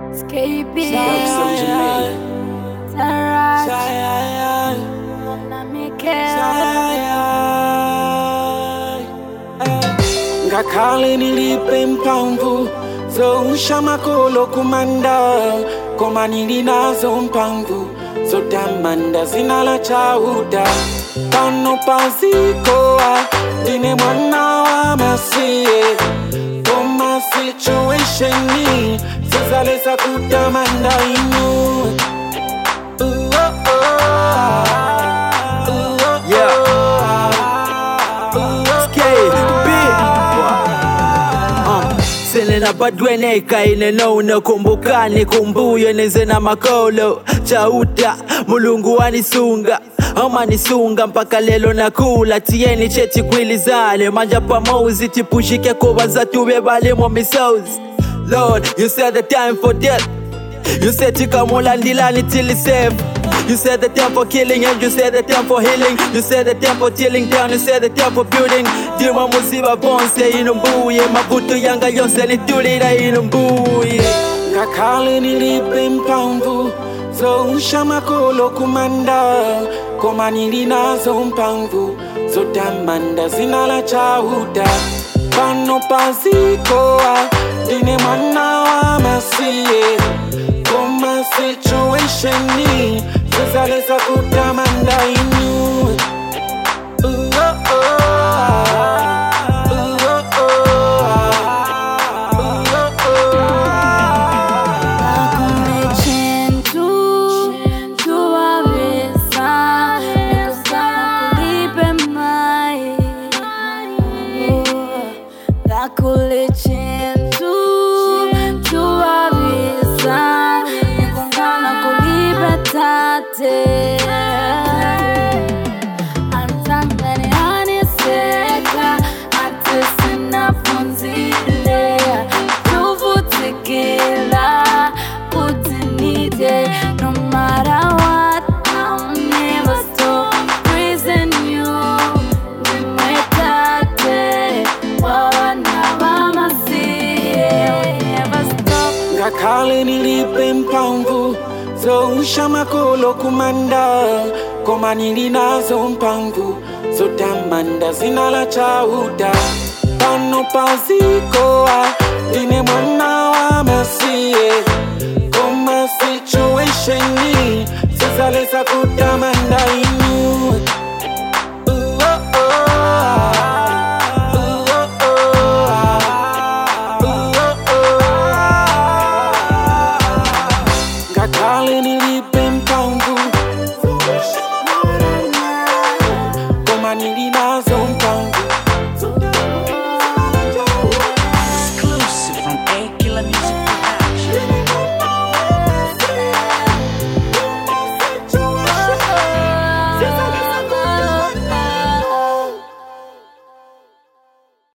Escaping. Dark Soldier Man. Taraj. Shine, Mona Mikel. ngakhale nilipe mphamvu zousha makolo kumanda koma nili nazo mphamvu zotamanda zina la chauta pano pazikowa ndine mwana wa masiye koma situationi zizalesa kutamanda inu Ooh, oh, oh. Ooh, oh, Yeah. oh. Ooh, oh, Skate, oh. beat. Uh, Selena badwene ikaine nono kumbukani kumbuyo neze na makolo chauta mulungu wanisunga amanisunga mpaka lelo nakula tiyeni cheti kwilizane manja pamozi tipushike kubanza tube balimo misozi lord you said the time for death you said tikamulandilani till it's safe You said the time for killing and you said the time for healing You said the time for tilling down, you said the time for building Dima musiba bonse inumbuye Mabutu yanga yonse nitulira inumbuye ngakhale nilipe mphamvu zousha makolo kumanda koma nili nazo mphamvu zotamanda zina la chauta pano pazikowa ndine mwana wa masiye koma situationi zizalesa kutamanda inu Ooh, oh, oh. Ooh, oh, oh. Ooh, oh, Hakuna chintu tuwaweza nikosana kulipe mai Hakuna chintu tuwaweza nikosana kulipe tate Antamani aniseka ate sinapunzile tuvutikila utinide no matter what I'll never stop praising you nimwetate wawana wamasiye never stop ngakhale nilipe mphamvu zousha makolo kumanda koma nili nazo mphamvu zotamanda zina la chauta pano pazikowa ndine mwana wa masi